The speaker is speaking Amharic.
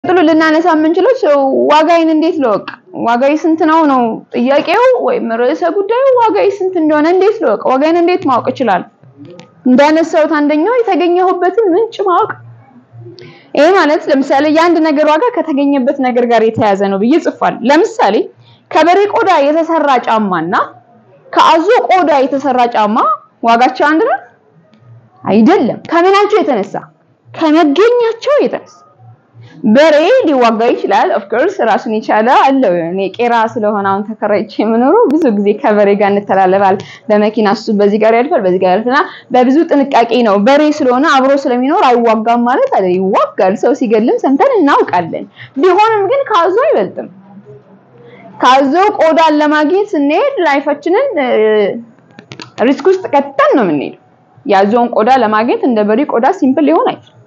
ጥሎ ልናነሳ የምንችለው ዋጋዬን እንዴት ልወቅ? ዋጋዬ ስንት ነው ነው ጥያቄው ወይም ርዕሰ ጉዳዩ ዋጋዬ ስንት እንደሆነ እንዴት ልወቅ? ዋጋዬን እንዴት ማወቅ እችላለሁ? እንዳነሳሁት አንደኛው የተገኘሁበትን ምንጭ ማወቅ። ይሄ ማለት ለምሳሌ የአንድ ነገር ዋጋ ከተገኘበት ነገር ጋር የተያያዘ ነው ብዬ ጽፏል። ለምሳሌ ከበሬ ቆዳ የተሰራ ጫማና ከአዞ ቆዳ የተሰራ ጫማ ዋጋቸው አንድ ነው አይደለም። ከምናቸው የተነሳ ከመገኛቸው የተነሳ በሬ ሊዋጋ ይችላል። ኦፍ ኮርስ ራሱን የቻለ አለው። እኔ ቄራ ስለሆነ አሁን ተከራይቼ የምኖረው ብዙ ጊዜ ከበሬ ጋር እንተላለፋል። በመኪና እሱ በዚህ ጋር ያልፋል፣ በዚህ ጋር ያልፍና በብዙ ጥንቃቄ ነው። በሬ ስለሆነ አብሮ ስለሚኖር አይዋጋም ማለት አይደለም። ይዋጋል። ሰው ሲገልም ሰምተን እናውቃለን። ቢሆንም ግን ካዞ አይበልጥም። ካዞ ቆዳን ለማግኘት ስንሄድ ላይፋችንን ሪስክ ውስጥ ከተን ነው የምንሄደው። ያዞውን ቆዳ ለማግኘት እንደ በሬ ቆዳ ሲምፕል ሊሆን አይችልም።